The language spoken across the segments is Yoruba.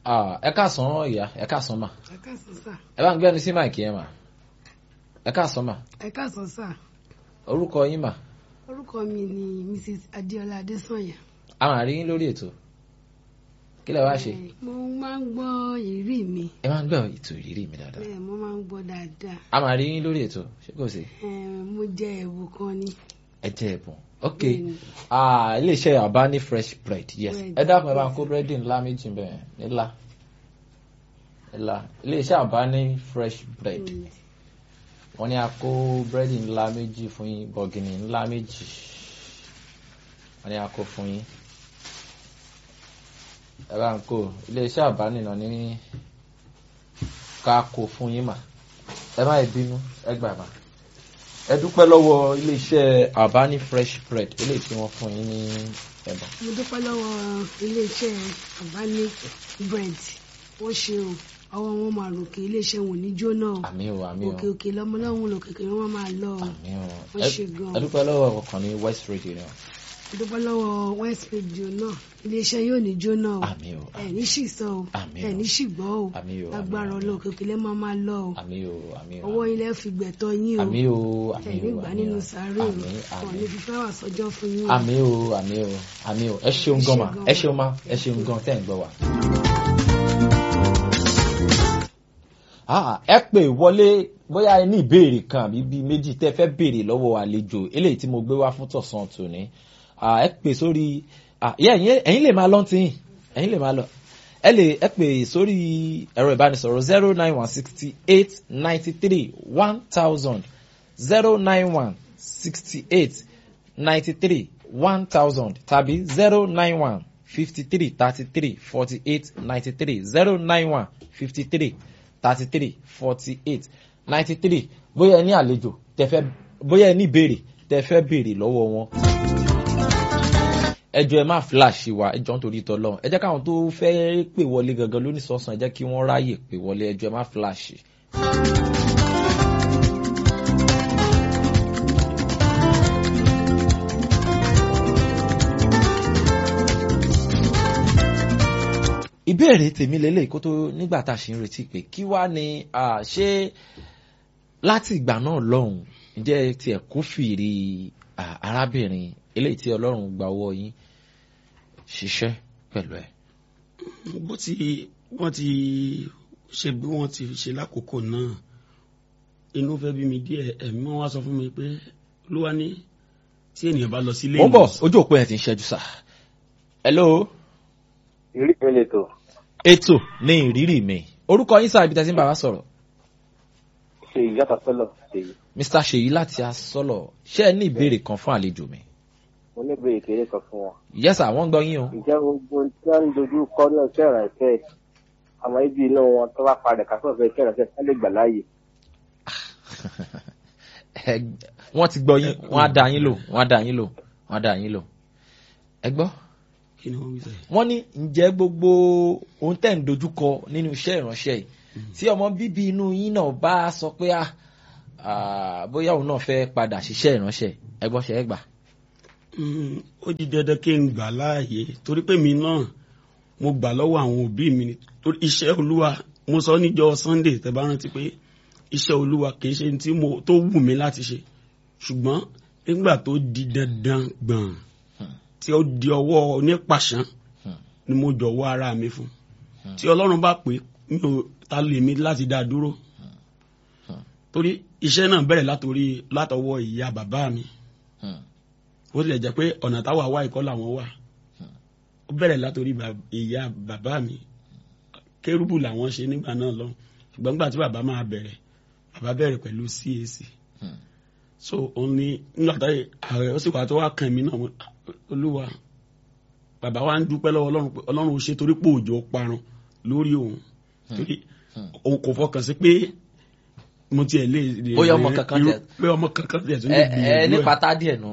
Ah, ẹ káàsán ìyá ẹ káàsán mà ẹ káàsán sà ẹ bá ń gbẹ́nu sí máìkì yẹn mà ẹ káàsán mà ẹ káàsán sà orúkọ yín mà orúkọ mi ni mrs adéọlá adésànyà. a máa rí yín lórí ètò kí lẹ wá ṣe Eh, mo máa ń gbọ́ ìrírí mi ẹ máa ń gbọ́ ètò ìrírí mi dáadáa bẹ́ẹ̀ mo máa ń gbọ́ dáadáa a máa rí yín lórí ètò ṣé kò sí Eh, mo jẹ ẹ̀bùn kan ni ẹ jẹ ẹ̀bùn ok Bẹ́ẹ̀ni. ah iléeṣẹ́ àbá ní fresh bread yes Bread, ẹ dákun ẹ bá ń yes. kó búrẹ́dì ńlá méjì bẹ́ẹ̀ ńlá ńlá iléeṣẹ́ àbá ní fresh bread Mm. wọ́n ní a kó búrẹ́dì ńlá méjì fún yín bọ̀gìnì ńlá méjì wọ́n ní a kó fún yín ẹ bá ń kó iléeṣẹ́ àbá nìna ní ká kó fún yín mà ẹ má bínú ẹ gbà mà ẹ dúpẹ́ lọ́wọ́ iléeṣẹ́ àbá ní fresh bread eléyìí tí wọ́n fún yín ní ẹ̀bùn. mo dúpẹ́ lọ́wọ́ iléeṣẹ́ organic bread wọ́n ṣe o ọwọ́ wọn máa ròkè iléeṣẹ́ wọn ò ní jóná o àmì o àmì o òkè òkè lọ́mọ lọ́hùn lòkè kè wọ́n máa lọ o àmì o Wọ́n Ẹ- ṣe gan-an. ẹ dúpẹ́ lọ́wọ́ ọkàn ní west radio náà mo dúpẹ́ lọ́wọ́ west radio náà iléeṣẹ́ yóò ní jóná o àmì o ẹ̀ ní ṣìṣọ́ o Àmín o. ẹ̀ ní ṣìgbọ́ o àmì o lágbára àmì o, ọlọ́ọ̀kẹ́ òkè lẹ́ máa máa lọ o àmì o àmì o ọwọ́ ilẹ̀ fi gbẹ̀tọ́ yín o àmì o àmì ẹ̀ o nígbà àmì nínú o sàárè o àmì wọn àmì ní fífẹ́ wà sọ́jọ́ fún yín o. àmì o àmì o àmì o ẹ ṣeun gan ma gan ẹ ma. ṣeun ma ẹ ṣeun gan tẹ́ ń gbọ́ wa. Ah, ẹ pè wọlé bóyá ẹ ní ìbéèrè kan àbí bíi méjì tẹ́ fẹ́ béèrè lọ́wọ́ àlejò eléyìí tí mo gbé wá fún tọ̀sán tòní Ah, ẹ pè sórí ah, yeah, ẹ̀yin ẹ̀yin lè máa lọ tí ẹ̀yin lè máa lọ ẹ lè ẹ pè sórí ẹ̀rọ ìbánisọ̀rọ̀ zero nine one sixty eight ninety three one thousand zero nine one sixty eight ninety three one thousand tàbí zero nine one fifty three thirty three forty eight ninety three zero nine one fifty three thirty three forty eight ninety three bóyá ẹ ní àlejò tẹ́ fẹ́ bóyá ẹ ní ìbéèrè tẹ́ fẹ́ béèrè lọ́wọ́ wọn ẹjọ ẹ má flash wa ẹjọ nítorí tọlọ ẹ jẹ́ káwọn tó fẹ́ pè wọlé gangan lónìí sọsàn ẹ jẹ́ kí wọ́n ráyè pè wọlé ẹjọ ẹ má flash. ìbéèrè tèmi lélẹ̀ kó tó nígbà tá a ṣe ń retí pé kí wá ni ah, ṣé láti ìgbà náà lọ́hùn ǹjẹ́ tiẹ̀ kófìrí ah, arábìnrin eléyìí tí ọlọ́run gba owó yín ṣiṣẹ́ pẹ̀lú ẹ̀. bó ti wọ́n ti ṣe bí wọ́n ti ṣe lákòókò náà inú fẹ́ bí mi díẹ̀ ẹ̀mí wọn wá sọ fún mi pé olúwa ní tí ènìyàn bá lọ sílé mo ń bọ̀ ojú òpó ẹ̀ ti ń ṣẹ́jú sá. hello ìrí mi lè tò ètò ní ìrírí mi orúkọ yín sáà ibi tí a ti ń bá wa sọ̀rọ̀ ṣe ìyàtọ̀ sọ́lọ̀ ṣe yìí mr ṣèyí láti asọ́lọ̀ ṣé ẹ ní ìbéèrè kan fún àlejò mi. mo ní ìbéèrè kéré kan fún wọn. yẹ́sà wọ́n ń gbọ́ yín o. ǹjẹ́ gbogbo ohun tí wọ́n ń dojú kọ ní ọ̀sẹ̀ ìrànṣẹ́ àmọ́ ibi inú wọn tó bá padà kásọ̀ fẹ́ iṣẹ́ ìrànṣẹ́ ká lè gbà láàyè. Ẹ- wọ́n ti gbọ́ yín wọ́n á dá yín lò wọ́n á dá yín lò wọ́n á dá yín lò. ẹ gbọ́ kí ni wọ́n wí sẹ́yìn. wọ́n ní ǹjẹ́ gbogbo ohun tẹ̀ ń dojúkọ nínú iṣẹ́ ìránṣẹ́ yìí tí ọmọ bíbí inú yín náà bá sọ pé ah, ah, bóyá òun náà fẹ́ padà ṣiṣẹ́ ìránṣẹ́ ẹ gbọ́ ṣe é gbà. Mm, ó di dandan kí n gbà láàyè torí pé mi náà mo gbà lọ́wọ́ àwọn òbí mi ni torí iṣẹ́ olúwa mo sọ níjọ́ sunday tẹ́ bá rántí pé iṣẹ́ olúwa kì í ṣe tí mo tó wù mí láti ṣe ṣùgbọ́n nígbà tó di dandan gbọ̀n tí ó di ọwọ́ onípàṣán ni mo jọ̀wọ́ ara mi fún tí ọlọ́run bá pè mí ò ta lè mi láti dá a dúró torí iṣẹ́ náà bẹ̀rẹ̀ látòrí látọwọ́ ìyá bàbá mi ó tilẹ̀ jẹ́ pé ọ̀nà táwa wá ìkọ́ làwọn wà ó bẹ̀rẹ̀ látòrí bà- ìyá bàbá mi kérúbù làwọn ṣe nígbà náà lọ ṣùgbọ́n nígbà tí bàbá máa bẹ̀rẹ̀ bàbá bẹ̀rẹ̀ pẹ̀lú CAC so òun ni nígbà tí ààrẹ ó sì wà tó wá kàn mí náà mo- olúwa bàbá wa ń dúpẹ́ lọ́wọ́ ọlọ́run pé ọlọ́run ò ṣe torí pé òjò parun lórí òun torí òun kò fọkàn sí pé mo tiẹ̀ lè lè- Bóyá ọmọ kankan irú- tẹ̀- pé ọmọ kankan tẹ̀ tún ẹ lè ẹ gbìyànjú ní ẹ̀ pátá díẹ̀ nù.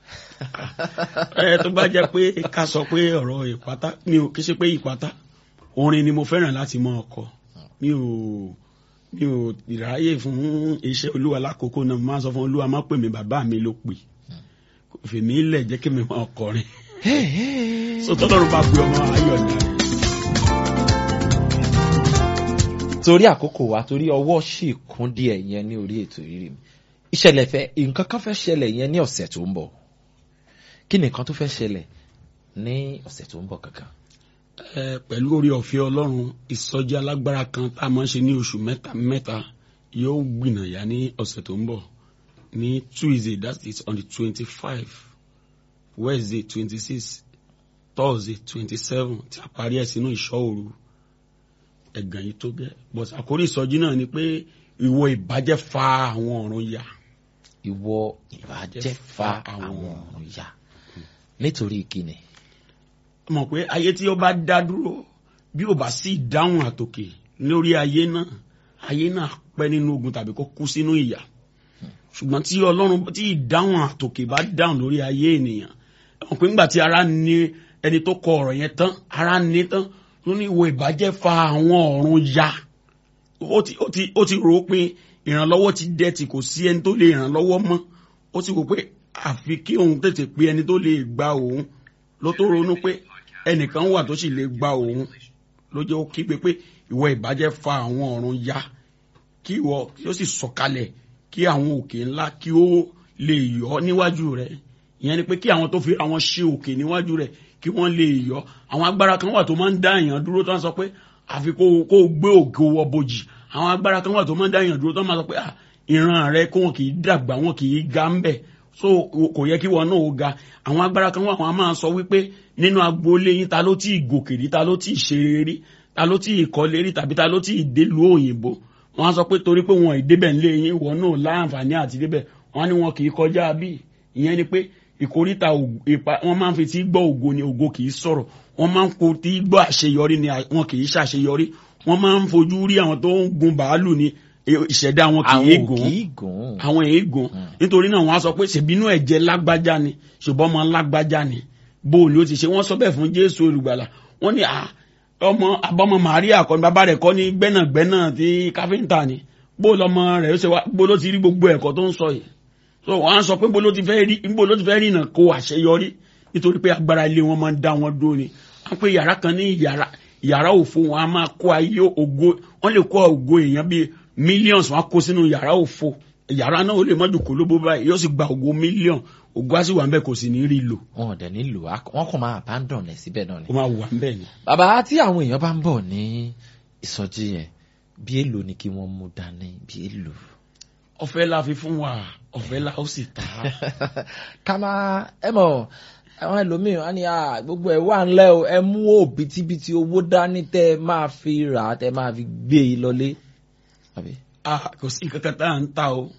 ẹ tó bá jẹ́ pé ká sọ pé ọ̀rọ̀ ìpátá mi ò kí ṣe pé ìpátá orin ni mo fẹ́ràn láti mọ ọkọ mi ò mi ò ìráyè fún iṣẹ́ olúwa lákòókò náà mo máa ń sọ fún olúwa má pè mí bàbá mi ló pè kò fèmí lẹ̀ jẹ́ kí mi máa kọrin so tọ́lọ́run bá pe ọmọ ayọ̀ ní rẹ̀ torí àkókò wa torí ọwọ́ sì kún díẹ̀ yẹn ní orí ètò ìrírí mi ìṣẹ̀lẹ̀ fẹ́ nǹkan kan fẹ́ ṣẹlẹ̀ yẹn ní ọ̀sẹ̀ tó ń bọ̀ kí ni nǹkan tó fẹ́ ṣẹlẹ̀ ní ọ̀sẹ̀ tó ń bọ̀ kankan. ẹ pẹ̀lú orí ọ̀fẹ́ ọlọ́run ìsọjí alágbára kan tá a máa ń ṣe ní oṣù mẹ́ta mẹ́ta yóò gbìnàyà ní ọ̀sẹ̀ tó ń bọ̀ ní tuesday that is on the twenty five wednesday twenty six thursday twenty seven tí a parí ẹ̀ sínú ìṣọ́ òru ẹ̀gàn yìí tó gẹ́ but àkórí ìsọjí náà ni pé ìwọ ìbàjẹ́ fa àwọn ọ̀run ya ìwọ ìbàjẹ́ fa àwọn ọ̀run ya nítorí kíni. mọ̀ pé ayé tí ó bá dá dúró bí ó bá sí ìdáhùn àtòkè lórí ayé náà ayé náà pẹ́ nínú ogun tàbí kó kú sínú ìyà ṣùgbọ́n tí ọlọ́run tí ìdáhùn àtòkè bá dáhùn lórí ayé ènìyàn mọ̀ pé nígbà tí ara ní ẹni tó kọ ọ̀rọ̀ yẹn tán ara ní tán ló ní ìwọ ìbàjẹ́ fa àwọn ọ̀run ya ó ti ó ti ó ti rò ó pé ìrànlọ́wọ́ ti dẹ́ ti kò sí ẹni tó lè ìrànlọ́wọ́ mọ́ ó ti wò pé àfi kí òun tètè pé ẹni tó lè gba òun ló tó ronú pé ẹnìkan wà tó sì lè gba òun ló jẹ́ ó kígbe pé ìwọ ìbàjẹ́ fa àwọn ọ̀run ya kí ìwọ kí ó sì sọ̀kalẹ̀ kí àwọn òkè ńlá kí ó lè yọ níwájú rẹ̀ ìyẹn ni pé kí àwọn tó fi àwọn ṣe òkè níwájú rẹ̀ kí wọ́n lè yọ àwọn agbára kan wà tó máa ń dá èèyàn dúró tó ń sọ pé àfi kó kó gbé ògo wọ bojì àwọn agbára kan wà tó máa ń dá èèyàn dúró tó máa sọ pé ìran rẹ kó wọn kì í dàgbà wọn kì í ga ń bẹ̀ so kò yẹ kí wọn náà ó ga àwọn agbára kan wà wọn a máa sọ wípé nínú agboolé yín ta ló tí ì gòkè rí ta ló tí ì ṣeré rí ta ló tí ì kọ́lé rí tàbí ta ló tí ì délùú òyìnbó wọn á sọ pé torí pé wọn ìdébẹ̀ ńlé yín wọn náà láǹfààní àti débẹ̀ wọn ní wọn kì í kọjá bí ìyẹn ni pé ìkóríta ipa wọn máa ń fi tí gbọ́ ògo ni ògo kì í sọ̀rọ̀ wọn máa ń kó tí gbọ́ àṣeyọrí ni wọn kì í ṣàṣeyọrí wọn máa ń fojú rí àwọn tó ń gun bàálù ni ìṣẹ̀dá wọn kì í gùn àwọn èé gùn nítorí náà wọn á sọ pé ṣèbínú ẹ̀jẹ̀ lágbájá ni ṣùgbọ́n ọmọ lágbájá ni bóòlù ó ti ṣe wọ́n sọ bẹ́ẹ̀ fún Jésù olùgbàlà wọ́n ní ọmọ abọ́mọ Màríà kọ́ ni bàbá rẹ̀ kọ́ ní gbẹ́nàgbẹ́nà tí káfíńtà ni bóòlù ọmọ rẹ̀ ó ṣe wá bóòlù ó ti rí gbogbo ẹ̀kọ́ tó ń sọ yìí so wọn á sọ pé bó ló ti fẹ́ rí bó ló ti fẹ́ rí náà kó àṣeyọrí nítorí pé agbára ilé wọn máa ń dá wọn dúró ni wọn pe yàrá kan ní yàrá yàrá òfo wọn á máa kó ayé ògo wọn lè kó ògo èèyàn bíi millions wọn á kó sínú yàrá òfo yàrá náà ó lè mọ́jú kó lóbó báyìí yóò sì gba ògo million ògo á sì wà ń bẹ̀ kò sì ní rí lò. wọn ò dẹ̀ ní lò wọn kàn máa abandon ẹ̀ síbẹ̀ náà ni. ó máa wà ń bẹ̀ ni. bàbá tí àwọn èèyàn bá ń bọ̀ ní ìsọjí yẹn bí èlò ni kí wọ́n mú dání bí èlò ọ̀fẹ́ la fi fún wa ọ̀fẹ́ la ó sì ta. ká máa ẹ mọ̀ àwọn ẹlòmíràn á ní gbogbo ẹ wà ńlẹ̀ o ẹ mú òbítíbitì owó dání tẹ ẹ máa fi rà á tẹ ẹ máa fi gbé e lọlé. kò sí kankan tá à ń ta o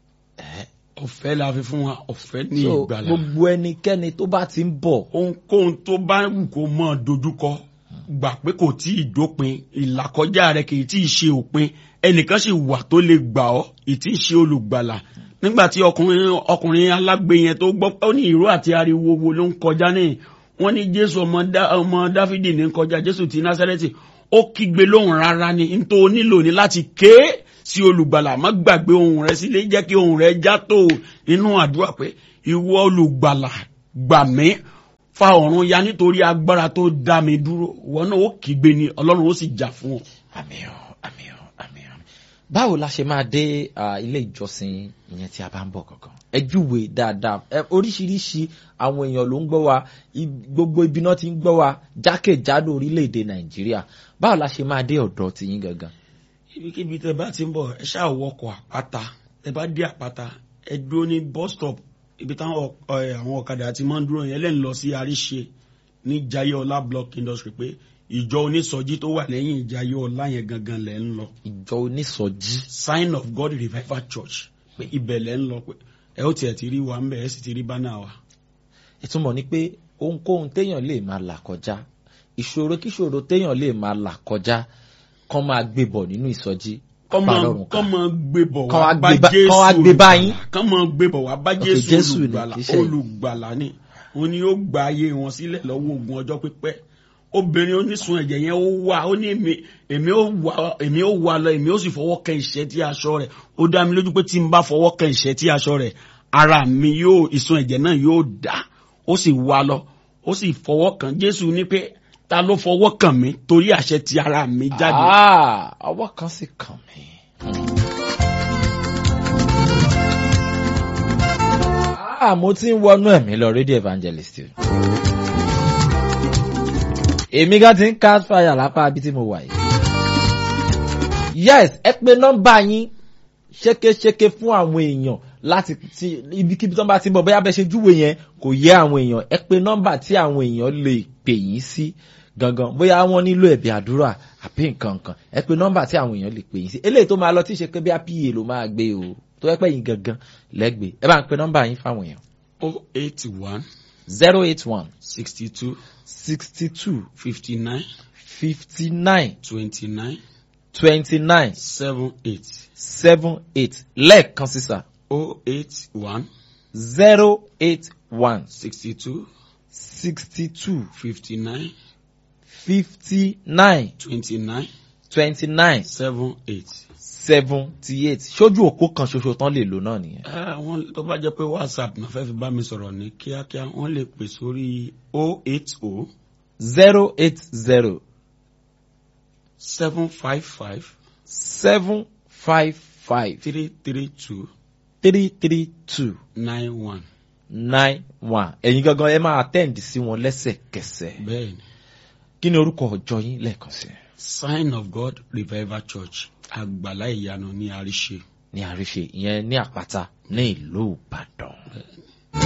ọ̀fẹ́ la fi fún wa ọ̀fẹ́ ní so ìgbàlà. gbogbo ẹnikẹ́ni tó bá ti ń bọ̀ ohunkóhun tó bá wù kó mọ̀ dojúkọ gbà pé kò tí ì dópin ìlàkọjá rẹ kì í tí ì ṣe òpin ẹnìkan sì wà tó lè gbà ọ́ ìtí ṣe olùgbàlà nígbà tí ọkùnrin ọkùnrin alágbe yẹn tó gbọ́ ó ní ìró àti ariwo wo ló ń kọjá ní wọ́n ní jésù ọmọ ọmọ dáfídì ní kọjá jésù ti násárẹ́tì ó kígbe lóhùn rárá ni n tó nílò ní láti ké sí olùgbàlà má gbàgbé ohùn rẹ sílé jẹ́ kí ohùn rẹ já tó nínú àdúrà pé ìwọ olùgbàlà gbà mí fa ọ̀run ya nítorí agbára tó dá mi dúró wọn náà ó kígbe ni ọlọ́run ó sì jà fún ọ. àmín o àmín o àmín o báwo la ṣe máa dé ilé ìjọsìn ìyẹn tí a bá ń bọ̀ kankan ẹ júwe dáadáa ẹ oríṣiríṣi àwọn èèyàn ló ń gbọ́ wa gbogbo ibi náà ti ń gbọ́ wa jákèjádò orílẹ̀-èdè nàìjíríà báwo la ṣe máa dé ọ̀dọ̀ tìyín gangan. ibikíbi tẹ bá ti ń bọ̀ ẹ ṣáà wọkọ̀ àpáta tẹ bá dé àpáta ẹ dúró ní bus stop ibi táwọn àwọn ọ̀kadà ti máa ń dúró yẹn lẹ́nu lọ sí àríṣe ní jayéọlá block industry pé ìjọ onísọjí tó wà lẹ́yìn jayéọlá yẹn gangan lẹ́ ń lọ. ìjọ onísọjí. sign of god revival church pé ibẹ̀ lẹ́ ń lọ pé ẹ ó tiẹ̀ ti rí wa ń bẹ̀ ẹ sì ti rí bánà wa. ìtumọ̀ ni pé ohunkóhun téèyàn lè máa là kọjá ìṣòro kíṣòro téèyàn lè máa là kọjá kán máa gbé bọ̀ nínú ìsọjí kọ́ máa gbé bọ̀ wá bá jésù kán wá gbé báyìí. kán máa gbé bọ̀ wá bá Okay, jésù Jésù ni, olùgbàlà kì í ṣe- olùgbàlà ni òun ni ó gba ayé wọn sílẹ̀ lọ́wọ́ ogun ọjọ́ pípẹ́ obìnrin onísun ẹ̀jẹ̀ yẹn ó wà ó ní èmi èmi ó wà èmi ó wà lọ èmi ó sì fọwọ́ kẹ ìṣẹ́ tí aṣọ rẹ̀ ó dá mi lójú pé tí n bá fọwọ́ kẹ ìṣẹ́ tí aṣọ rẹ̀ ara mi yóò ìsun ẹ̀jẹ̀ náà yóò dá ó sì wà lọ ó sì fọwọ́ kàn jésù ní pé ta ló fọwọ́ kàn mí torí àṣẹ ti ara mi jáde. Ah, ọwọ́ kan sì kàn mí. Ah, mo ti ń wọnú ẹ̀mí lọ rédíò evangelist. o. Èmi gan ti ń cast fire lápá ibi tí mo wà yìí. Yes, ẹ pe nọ́mbà yín ṣékéṣéké fún àwọn èèyàn láti ti ibikíbi tó ń bá ti ń bọ̀ bóyá bẹ́ẹ̀ ṣe júwe yẹn kò yé àwọn èèyàn ẹ pe nọ́mbà tí àwọn èèyàn lè pè yín sí gangan bóyá wọ́n nílò ẹ̀bí àdúrà àbí nǹkan kan ẹ pe nọ́mbà tí àwọn èèyàn lè pè yín sí eléyìí tó máa lọ tí ì ṣe pé bí a pa ló máa gbé o tó yẹ pé yín gangan lẹ́gbẹ̀ẹ́ ẹ bá ń pe nọ́mbà yín fáwọn èèyàn o eight one zero eight one sixty two sixty two fifty nine fifty nine twenty nine twenty nine seven eight seven eight lẹ́ẹ̀kan sísà o eight one zero eight one sixty two sixty two fifty nine fifty nine twenty nine twenty nine seven eight. seventy eight ṣojú òpó kan ṣoṣo tán lè lò náà nìyẹn. wọ́n tó bá jẹ́ pé whatsapp náà fẹ́ fi bá mi sọ̀rọ̀ ní kíákíá wọ́n lè pè sórí o eight o zero eight zero seven five five seven five five three three two three three two nine one. nine one ẹ̀yin gangan ẹ máa attend sí wọn lẹ́sẹ̀kẹsẹ̀ bẹ́ẹ̀ni kí ni orúkọ ọjọ́ yín lẹ́ẹ̀kan sí sign of god revival church àgbàlá ìyanu ní àríṣe. ní àríṣe ìyẹn ní àpáta ní ìlú ìbàdàn